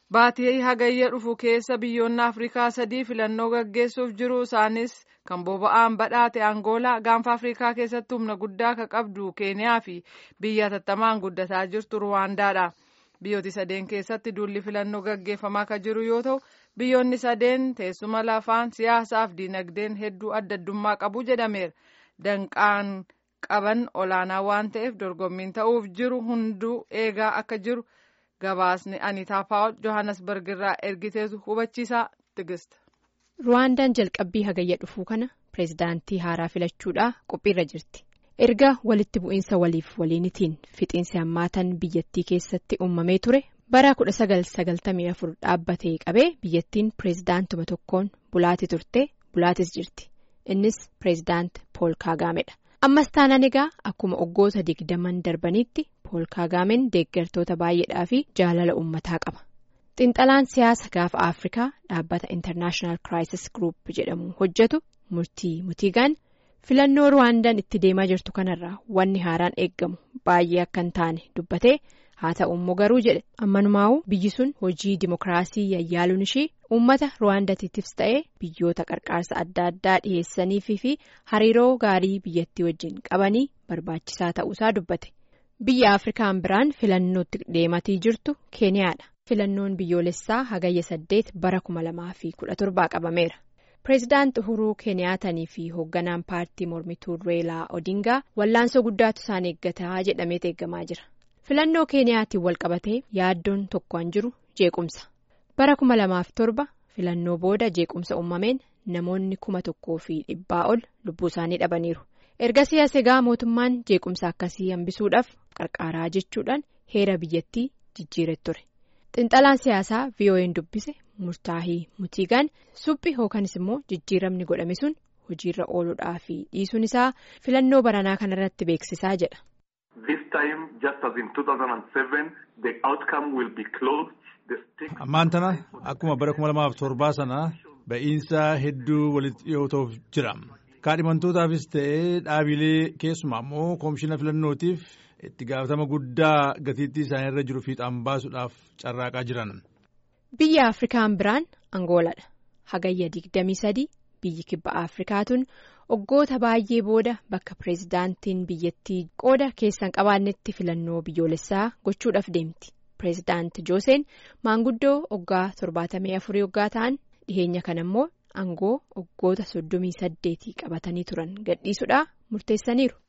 Baatii hagayya dhufu keessa biyyoonni Afrikaa sadii filannoo gaggeessuuf jiru isaanis kan boba'aan badhaate Angoolaa gaanfa Afrikaa keessatti humna guddaa akka qabdu Keeniyaa fi biyya hatattamaan guddataa jirtu Ruwaandaadha. Biyyooti sadeen keessatti duulli filannoo gaggeeffamaa akka jiru yoo ta'u biyyoonni sadeen teessuma lafaan siyaasaaf diinagdeen hedduu adda addummaa qabu jedhameera. Danqaan qaban olaanaa waan ta'eef dorgommiin ta'uuf jiru hunduu eegaa akka jiru. gabaasni anitaa paawul johannesburg irraa ergiteetu hubachiisaa tigist. ruwaandaan jalqabbii hagayya dhufuu kana pireezidaantii haaraa filachuudhaa qophiirra jirti erga walitti bu'iinsa waliif waliinitiin fixiinsi hammaatan biyyattii keessatti uumamee ture bara 1994 dhaabbatee qabee biyyattiin pireezidaantuma tokkoon bulaati turte bulaatis jirti innis pireezidaant pool kaagaamedha ammas taanaan egaa akkuma waggoota digdaman darbaniitti. pool kaagaameen deeggartoota baay'eedhaa fi jaalala uummataa qaba xinxalaan siyaasa gaafa afrikaa dhaabbata intarnaashinaal kiraayisis group jedhamu hojjetu murtii mutiigaan filannoo ruwaandaan itti deemaa jirtu kanarraa wanni haaraan eeggamu baay'ee akka hin taane dubbatee haa ta'u immoo garuu jedhe ammanumaa'u biyyi sun hojii dimokiraasii yayyaaluun ishii uummata ruwaandatiifis ta'ee biyyoota qarqaarsa adda addaa dhiheessaniifii fi hariiroo gaarii biyyattii wajjin qabanii barbaachisaa ta'uusaa dubbate. biyya afrikaan biraan filannootti deematii jirtu keeniyaadha filannoon biyyoolessaa hagayya saddeet bara kuma lamaa fi kudha torbaa qabameera pireezidaant uhuruu keeniyaatanii fi hoogganaan paartii mormituu reelaa odingaa wallaansoo guddaatu isaan eeggataa jedhamee eeggamaa jira filannoo keeniyaatiin walqabatee yaaddoon tokkoon jiru jeequmsa bara kuma lamaaf torba filannoo booda jeequmsa uumameen namoonni kuma tokkoo fi dhibbaa ol lubbuu isaanii dhabaniiru. ergasii as egaa mootummaan jeequmsa akkasii hambisuudhaaf qarqaaraa jechuudhaan heera biyyattii jijjiiree ture xinxalaan siyaasaa vo'n dubbise murtaahii mutiigaan suphi yookanis immoo jijjiiramni godhame sun hojiirra ooluudhaa fi dhiisuun isaa filannoo baranaa kanarratti beeksisaa jedha. ammaan tana akkuma bara kuma lamaaf torbaa sana ba'iinsa hedduu walitti dhiyootuuf jira. kaadhimantootaafis ta'ee dhaabilee keessumaa immoo koomishina filannootiif itti gaafatama guddaa gatiittii isaaniirra jiru fiixaan baasuudhaaf carraaqaa jiran. biyya afrikaan biraan angooladha hagayya 23 biyyi kibba afrikaatuun waggoota baay'ee booda bakka pireezidaantiin biyyattii qooda keessan qabaannetti filannoo biyyoolessaa gochuudhaaf deemti pireezidaanti jooseen maanguddoo waggaa 74 waggaa ta'an dhiheenya kana immoo. Angoo waggoota soddomii saddeetii qabatanii turan gadhiisuudhaa murteessaniiru.